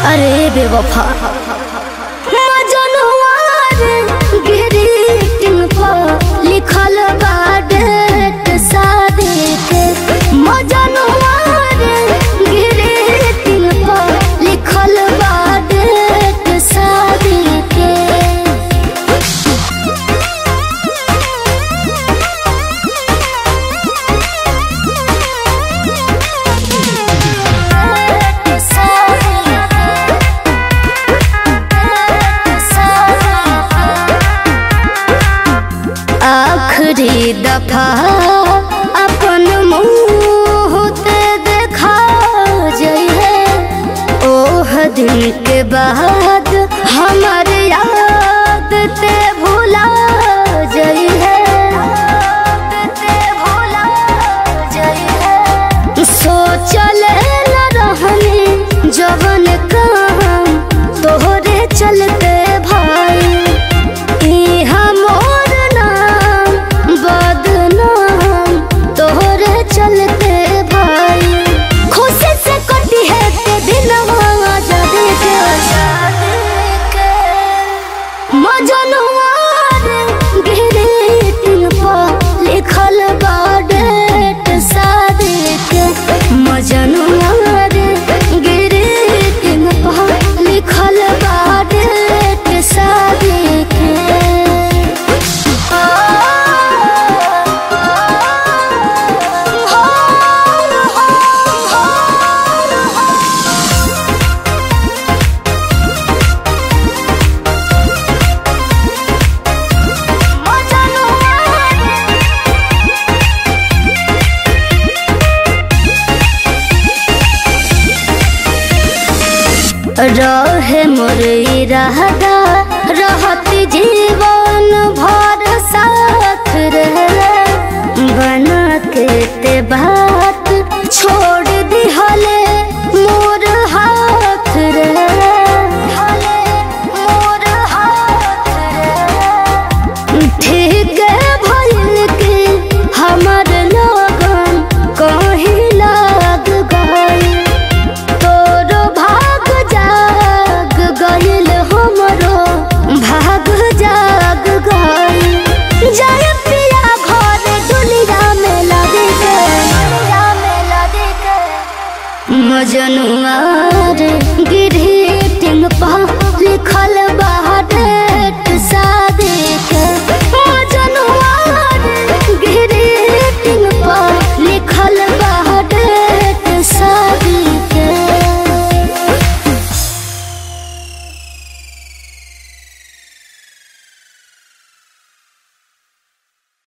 अरे बेवफा मजनुआ रे ग्रीटिंग पर लिखल बा डेट शादी के मजनुआ रे ग्रीटिंग पर लिखल बा डेट शादी के आखिरी दफा अपन मुंह ते देखा जइहे ओह दिन के बाद हमर याद ते भुला जइहे ते भुला जइहे सोचल न रहनी जवन काम तोहरे चलते भाई इहा मोर नाम बदनाम तोहरे चलते भाई खुशी से कटी है ते दिन आजादी के मजनुआ रे ग्रीटिंग पर लिखल बा डेट शादी के मजनुआ रे ग्रीटिंग पर लिखल बा डेट शादी के रहे मोर इरादा रहत जीवन भर साथ रहे बना के ते बात छोड़ दिहले मोर हाथ रहे मोर हाथ रहे ठीक भइल के हमर लगन कहीं लाग गई तोरो भाग जाग गइल हमरो भाग जाग गइल जय पिया घर दुनिया में लगे के दुनिया में लगे के मजनुआ रे ग्रीटिंग पर लिखल